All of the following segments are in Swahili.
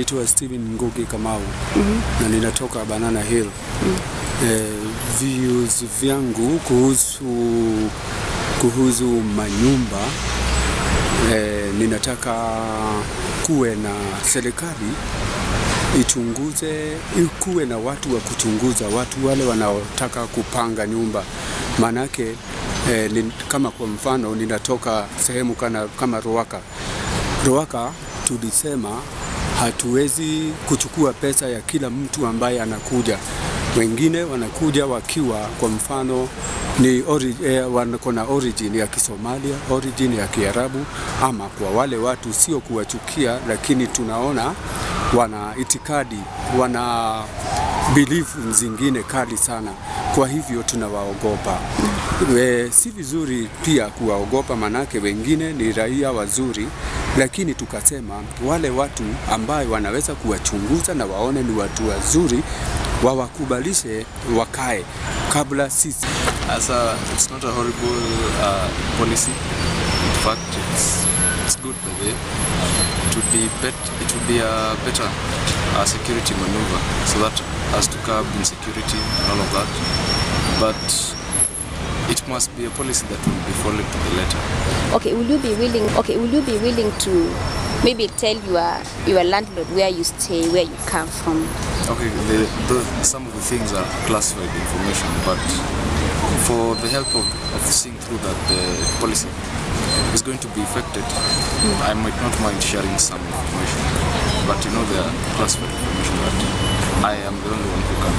Naitwa Steven Ngugi Kamau na ninatoka Banana Hill. Eh, views vyangu kuhusu kuhusu manyumba eh, ninataka kuwe na serikali ichunguze, kuwe na watu wa kuchunguza watu wale wanaotaka kupanga nyumba, maanake eh, ni, kama kwa mfano ninatoka sehemu kana, kama Ruaka. Ruaka tulisema hatuwezi kuchukua pesa ya kila mtu ambaye anakuja. Wengine wanakuja wakiwa kwa mfano ni ori, eh, wako na origin ya Kisomalia, origin ya Kiarabu, ama kwa wale watu sio kuwachukia, lakini tunaona wana itikadi, wana bilifu zingine kali sana, kwa hivyo tunawaogopa. E, si vizuri pia kuwaogopa, manake wengine ni raia wazuri, lakini tukasema wale watu ambayo wanaweza kuwachunguza na waone ni watu wazuri, wawakubalishe wakae kabla sisi As a, it's not a horrible uh, policy. In fact, it's, it's good the way. It would be bet, it would be a better uh, security maneuver so that as to curb insecurity and all of that. But it must be a policy that will be followed to the letter. Okay, will you be willing? Okay, will you be willing to maybe tell your your landlord where you stay, where you come from? Okay, the, the, some of the things are classified information, but for the help of, of seeing through that the policy is going to be affected, I might not mind sharing some information, but you know there are classified information that I am the only one who can,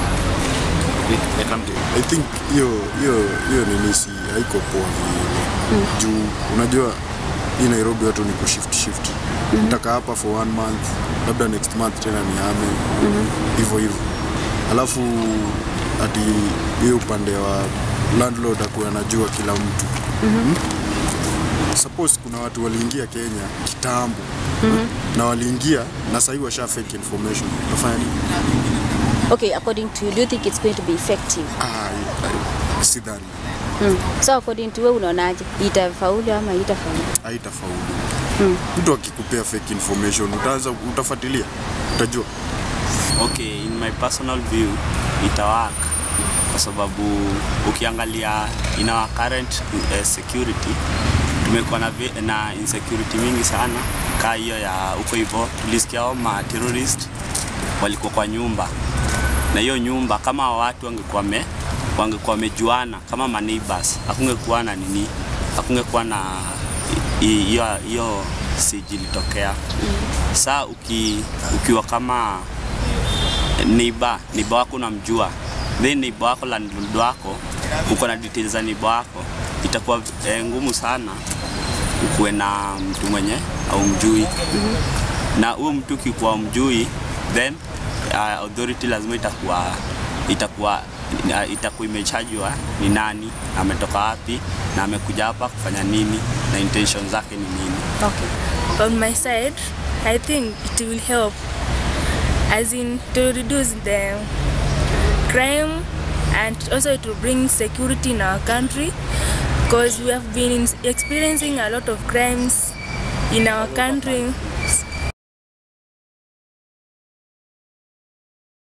I can't do. I think hiyo hiyo hiyo nini si haiko poa vile juu unajua hii Nairobi watu ni kushift shift nitaka hapa for one month labda next month tena nihame hivyo hivyo alafu ati hiyo upande wa landlord akuwa anajua kila mtu mm suppose kuna watu waliingia Kenya kitambo na waliingia na sahii washa fake information utafanya nini? Okay, according to you, do you think it's going to be effective? Ah, I- sidhani Mm. So according to wewe unaonaje? Itafaulu ama itafaulu? haitafaulu. Mtu akikupea fake information utaanza utafuatilia, utajua. Okay, in my personal view itawak kwa sababu ukiangalia in our current uh, security tumekuwa na, vi- na insecurity mingi sana kaa hiyo ya huko hivyo. Tulisikia hao ma terrorist walikuwa kwa nyumba, na hiyo nyumba kama watu wangekuwa wame wangekuwa wamejuana kama ma neighbors, hakungekuwa na nini, hakungekuwa na hi- hiyo hiyo siji ilitokea. Saa uki, ukiwa kama neighbor neighbor wako unamjua, then neighbor wako landlord wako uko na details za neighbor wako, itakuwa eh, ngumu sana ukuwe na mtu mwenye au mjui na huyo mtu ukikuwa mjui then uh, authority lazima itakuwa itakuwa uh, itakuwa imechajwa ni nani ametoka wapi na amekuja hapa kufanya nini na intention zake ni nini. Okay. On my side, I think it will help, as in to reduce the crime and also to bring security in our country because we have been experiencing a lot of crimes in our country